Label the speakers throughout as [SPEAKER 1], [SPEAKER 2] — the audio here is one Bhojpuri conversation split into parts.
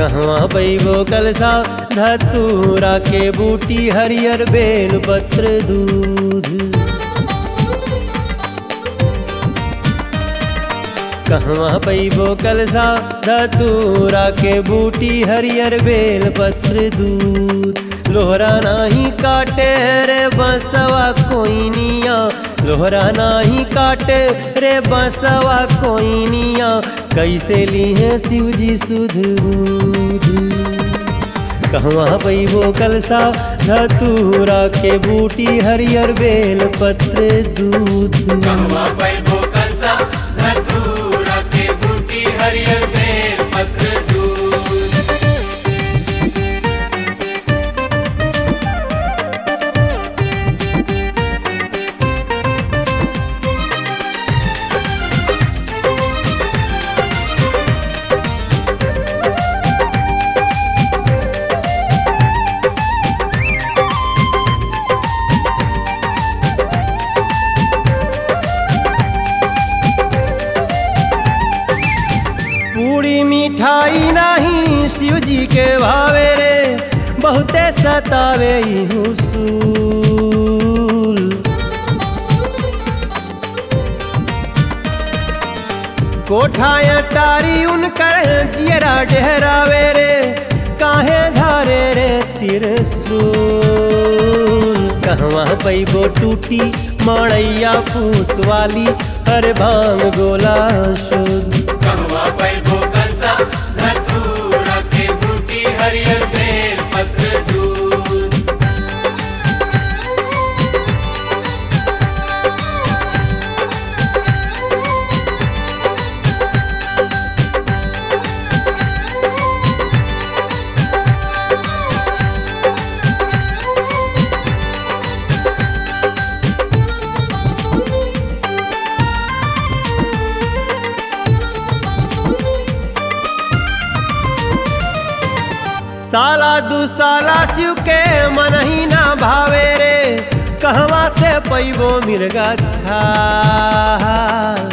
[SPEAKER 1] कहवा पैबो कलसा धतूरा के बूटी हरियर बेल पत्र दूध कहवा पैबो कलसा धतूरा के बूटी हरियर बेल पत्र दूध लोहरा नाही काटे रे बसवा कोइनिया लोहरा नाही काटे रे बसवा कोइनिया कैसे ली है शिव जी सुध बुध कहवा पैबो कलसा धतूरा के बूटी हरियर बेल पत्र दूध
[SPEAKER 2] कहवा पैबो कंसा धतूरा के बूटी हरियर बेल पत्र दूध
[SPEAKER 1] पूरी मिठाई नहीं शिव जी के भावे रे बहुते सतावे ई हुसूल कोठा टारी उनकर जियरा डहरावे रे काहे धारे रे तिरसूल कहवा पैबो टूटी मड़ैया फूस वाली हर भांग गोला शुद्ध
[SPEAKER 2] कहवा पैबो कंसा धतूरा के बूटी हरियर बेल पत्र दूध
[SPEAKER 1] साला दू साला शिव के मन ही ना भावे रे कहवा से पैबो मिर्गा छाल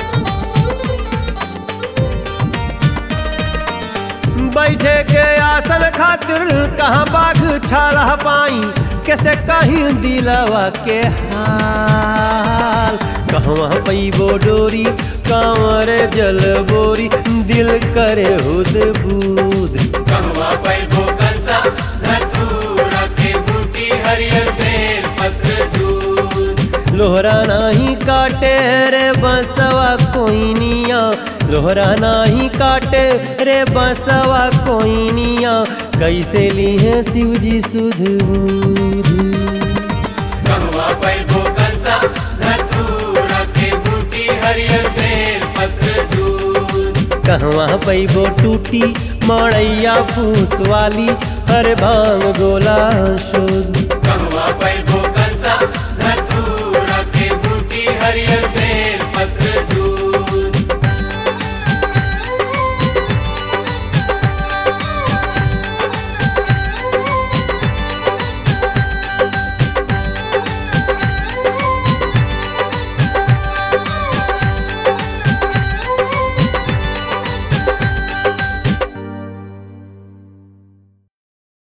[SPEAKER 1] बैठे के आसन खातिर कहाँ बाघ छाला पाई कैसे कहीं दिलवा के हाल कहवा पैबो डोरी कांवर जल बोरी दिल करे हुद बूद
[SPEAKER 2] कहवा पैबो कंसा धतूरा के बूटी हरियर बेल पत्र दूध
[SPEAKER 1] लोहरा नाही काटे रे बसवा कोइनिया लोहरा नाही काटे रे बसवा कोइनिया कैसे ली है शिव जी सुध बुध
[SPEAKER 2] कहवा पैबो कंसा धतूरा के बूटी हरियर बेल पत्र दूध
[SPEAKER 1] कहवा पैबो टूटी मड़ैया फूस वाली हर भांग गोला शुद्ध